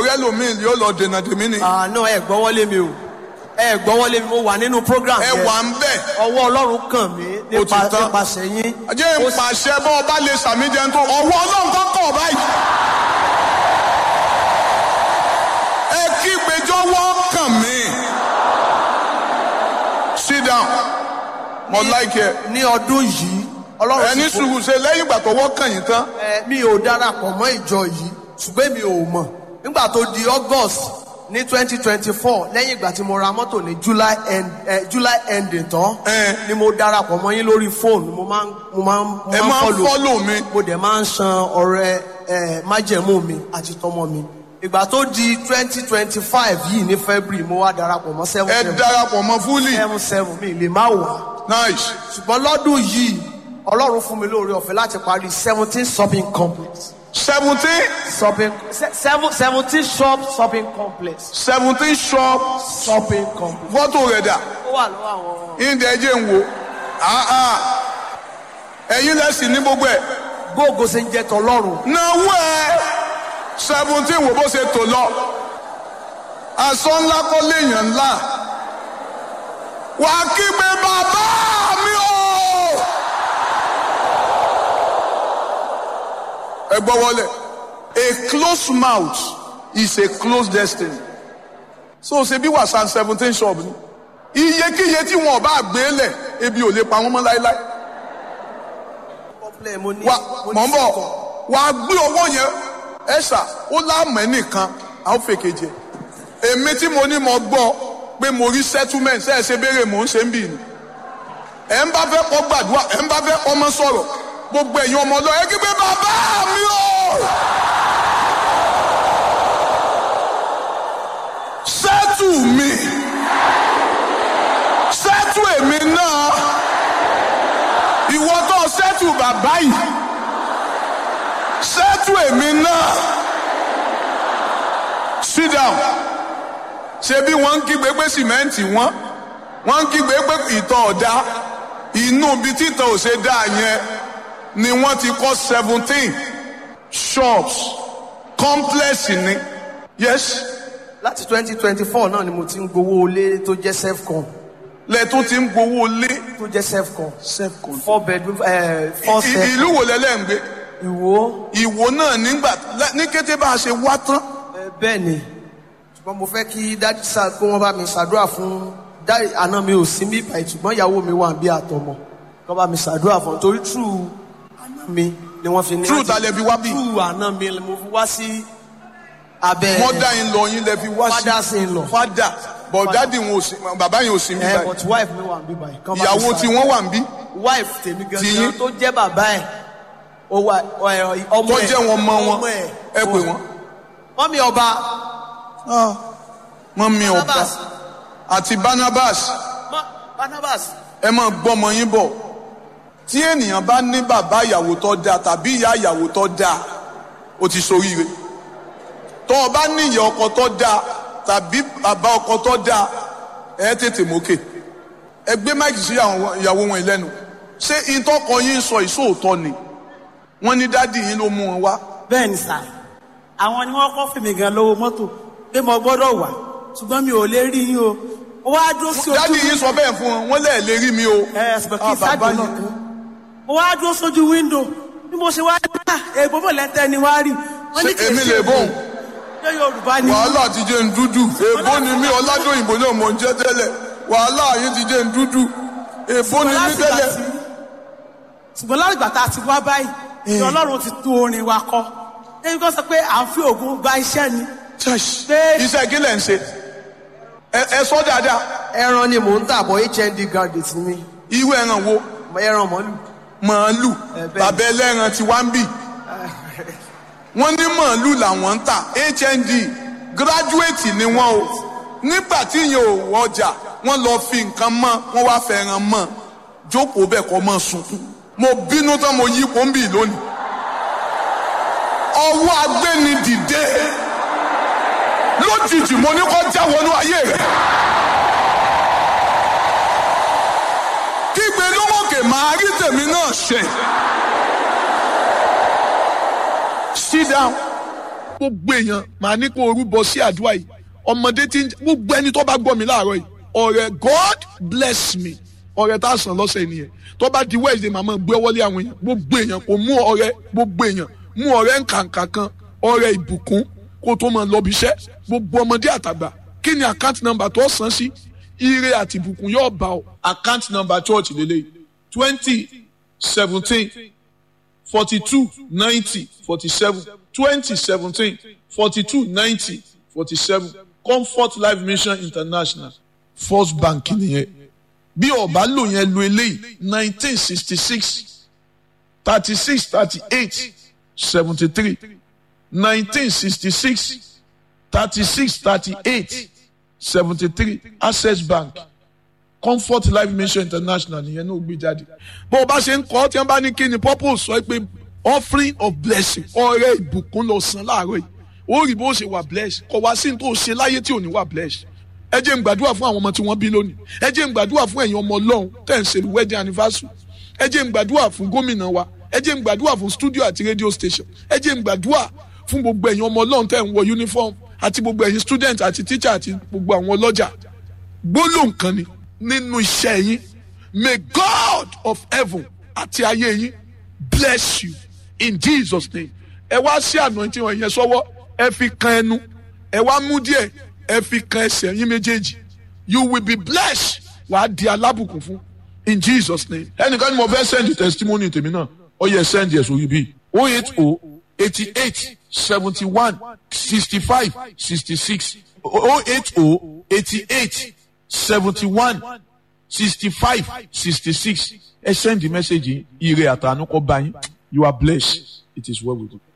rẹ lómiì yóò lọ dènà tèmi ni. àná ẹ gbọ́wọ́lé mi o ẹ gbọ́wọ́lé mi mo wà nínú program ẹ yẹn wà ń bẹ̀. ọwọ́ ọlọ́run kàn mí Ó ti nípa tán. nípasẹ̀ yín jẹ́ ń pàṣẹ bọ́ ọba lè sàmì jẹun tó ọwọ́ ọlọ́run tó kọ̀ báyìí. ẹ kí gbẹjọ́wọ́ kàn mí. sit down mo like ẹ. ní ọdún yìí ọlọ́run ẹni sì fún- sùúrù ṣe lẹ́yìn ìgbà tọwọ́ kàn yín tán. ẹ, mi ò darapọ̀ mọ́ ìjọ yìí ṣùgbọ́n mi ò mọ̀ nígbà tó di august ní twenty twenty four lẹ́yìn ìgbà tí mo ra mọ́tò ní july end eh, july ending tán Eh. ni mo darapọ̀ mọ́ yín lórí fóònù mo máa ń mo máa ń mo ẹ máa ń follow mi. mo dẹ̀ máa ń san ọrẹ ẹ májẹ̀mú mi àti tọmọ mi ìgbà tó di twenty twenty five yìí ní february mo wá darapọ̀ mọ́ seven ẹ seven darapọ̀ mọ́ fúlì. seven seven mi lè má wà nice. ṣùgbọ́n lọ́dún yìí ọlọ́run fún mi lóore ọ̀fẹ́ láti parí seventeen shopping complex seventeen shopping se- seven seventeen shop shopping complex seventeen shop shopping complex. fọ́tò rẹ̀ dà. ó wà lọ́wọ́ àwọn ìdẹ jẹ́ ń wo Ah, ah. ẹ̀yin lẹ́sìn ní gbogbo ẹ̀ gbóògó ṣe ń jẹ tọlọ́run náwó ẹ̀ seventeen wo bó ṣe tò lọ aṣọ ńlá kọ́ léèyàn ńlá wà á kígbe bàbá mi o. ẹ gbọ́ wọlé a closed mouth is a closed destiny so ṣe bí wàsán seventeen shop ni iyekíye tí wọn ò bá gbé lẹ̀ ebi ò lè pa wọ́n mọ́ láéláé complex mo ní wa mo mọ̀ ń ní bọ̀ sẹ́kọ̀. wà á gbé owó yẹn ẹ̀ṣà ó láàmú ẹnìkan a ó fèkè jẹ èmi tí mo ní mo gbọ́ pé mo rí settlement ṣe é ṣe béèrè mò ń ṣe ń bì ní ẹ̀ ń bá fẹ́ kọ́ gbàdúrà ẹ̀ ń bá fẹ́ kọ́ mọ́ sọ̀rọ̀ gbogbo ẹ̀yin ọmọ ọlọ́ọ̀ ẹ kí pé bàbá mi o sẹ́tù mi sẹ́tù èmi náà ìwọ tó sẹ́tù bàbá yìí sẹ́tù èmi náà sit down ṣe bí wọ́n ń kígbe pé sìmẹ́ǹtì wọ́n wọ́n ń kígbe pé ìtọ̀ ọ̀dá inú ibi títọ̀ ò ṣe dáa yẹn ni wọ́n ti kọ́ seventeen shops complex ni yes láti twenty twenty four náà ni mo ti ń gbowó ilé tó jẹ́ self-con lẹ́tún ti ń gbowó lé tó jẹ́ self-con self-con. four bedroom eh, four I- self ìlú wo lẹ́lẹ́ ń gbé ìwó ìwò náà nígbà ní kété bá a ṣe wá tán eh, bẹ́ẹ̀ ni ṣùgbọ́n mo fẹ́ kí dájú sá kó wọ́n bá mi ṣàdúrà fún dáì àná mi ò sí mí báyìí ṣùgbọ́n ìyàwó mi wà bí àtọmọ kó bá mi ṣàdúrà fún un torí true àná mi ni wọ́n fi ní True láti- ta lẹ fi wá bí? true àná mi ni mo fi wá sí abẹ́ wọ́n dá yín lọ yín lẹ fi wá sí fathers in law fada but dadi wọn ò sí bàbá yẹn ò sí mi ẹ báyìí but wife mi wà bí báyìí kó bá mi ìyàwó tí ṣàdúrà. wọ́n wà ń bí wife tèmi Ti yín? gangan tó jẹ́ bàbá ẹ̀ ó wà ẹ, ọmọ tó ẹ̀ jẹ́ wọn mọ wọn ọmọ ẹ̀ ẹ pè wọ́n. mọ́mí ọba wọ́n mi ọba Barnabas àti barnabas mọ́ Barnabas ẹ máa gbọ́mọ yín bọ̀ tí ènìyàn bá ní bàbá ìyàwó tó dáa tàbí ìyá ìyàwó tó dáa ó ti ṣoríire tó o bá ní ìyá ọkọ tó dáa tàbí bàbá ọkọ tó dáa ẹ tètè mókè ẹ gbé máìkì sí àwọn ìyàwó wọn lẹ́nu ṣé ìtọ́kọ yín sọ ìṣòótọ́ ni wọ́n ní dádì yín ló mú wọn wá bẹ́ẹ̀ ni sà àwọn ni wọ́n kọ́ fèmí gan lówó mọ́tò pé mo gbọ́dọ̀ wà ṣùgbọ́n mi ò lè rí yín o ó wá dúró sí ojú dádì yín sọ bẹ́ẹ̀ fún wọn wọ́n lẹ́ẹ̀ lè rí mi o ẹ ṣùgbọ́n kí Ah, bàbá sáàdì náà yín. kan mo wá dúró sójú wíńdò bí mo ṣe wá rí à èèbó mọ̀ lẹ́tẹ̀ ni wá rí wọ́n ní Ṣé kì í èmi ṣe lè bọ̀? ṣé yorùbá ni wàhálà ti jẹ́ ń dúdú èbó ni mí ọ̀làdóyìnbó náà mọ̀ ń jẹ́ tẹ́lẹ̀ wàhálà yín ti jẹ́ ń dúdú èbó ni mí láti gbà tẹ́lẹ̀. tí- ṣùgbọ́n láti gbà tá a ti wá báyìí ni ọlọ́run ti tún orin wa kọ ẹni kan sọ pé à ń fi ògùn gba iṣẹ́ ni Pé- iṣẹ́ kí lẹ̀ ń ṣe ẹ ẹ sọ dáadáa ẹran ni mò ń tà bọ̀ hnd graduate ni mí irú ẹran wo ẹran mọ́lù màálù Ẹ bẹ́ẹ̀. bàbá ẹlẹ́ran ti wá ń bì wọ́n ní màálù làwọn ń tà hnd gíráduwétì ni wọ́n o nígbà tí yẹn ò wọjà wọ́n lọ fi nǹkan mọ́ wọ́n wá fẹ́ràn mọ́ jókòó bẹ́ẹ̀ kọ́ mọ́ sunkún mo bínú tán mo yí kó ń bì lónìí ọwọ́ agbéni dìde lójijì mo ní kó já wọnú ayé rẹ̀ kígbe lówókè máa rí tèmi náà ṣe sit down gbogbo èèyàn màá ní kó orúbọ sí àdúrà yìí ọmọdé tí ń gbogbo ẹni tó bá gbọ́ mi láàárọ̀ yìí ọ̀rẹ́ God bless me ọ̀rẹ́ tá a sàn lọ́sẹ̀ nìyẹn tó bá di Wednesday màmá gbé wọlé àwọn èèyàn gbogbo èèyàn kò mú ọ̀rẹ́ gbogbo èèyàn mú ọ̀rẹ́ nkànkà kan ọ̀rẹ́ ìbùkún kó tó máa lọ bí iṣẹ́ gbogbo ọmọdé àtàgbà kí ni account number tó san sí ire àti ìbùkún yóò bá ọ. account number church lélẹ̀ twenty seventeen forty two ninety forty seven twenty seventeen forty two ninety forty seven comfort life mission international first bank nìyẹn bí ọba lò yẹn lo eléyìí nineteen sixty six thirty six thirty eight seventy three nineteen sixty six thirty six thirty eight seventy three access bank comfort life mission international nìyẹn náà gbé jáde. bó o bá ṣe ń kọ́ tí wọ́n bá ní kí ni purpose sọ pé offering of blessing ọrẹ ìbùkún lọ san láàárọ̀ yìí ó rí bó ṣe wà blessed kò wá sí ní tó ṣe láyé tí ò ní wà blessed ẹ jẹ́ n gbàdúrà fún àwọn ọmọ tí wọ́n bí lónìí ẹ jẹ́ n gbàdúrà fún ẹ̀yin ọmọ ọlọ́run tẹ̀ ń ṣe wedding anniversary ẹ jẹ́ n gbàdúrà fún gómìnà wa ẹ jẹ́ n gbàdúrà fún studio àti radio station ẹ jẹ́ n gbàdúrà fún gbogbo ẹ̀yin ọmọ ọlọ́run tẹ̀ ń wọ uniform àti gbogbo ẹ̀yin student àti teacher àti gbogbo àwọn ọlọ́jà gbólóhùn kan ni nínú iṣẹ́ yín may God of heaven àti ayé yín bless you in Jesus name ẹ wá sí anointing wọn yẹn sọ́wọ́ ẹ fi kan ẹnu ẹ wá mú díẹ̀ ẹ fi kan ẹsẹ̀ yín méjèèjì you will be blessed wàá di alábùkún fún in Jesus name. ẹnìkan ni mo fẹ́ send testimony tèmi náà ó yẹ send yẹ sórí bíi o eight o eighty eight seventy one sixty five sixty six o eight o eighty eight seventy one sixty five sixty six ẹ send the message yìí ire àtànú kọ bá yín you are blessed it is well with you.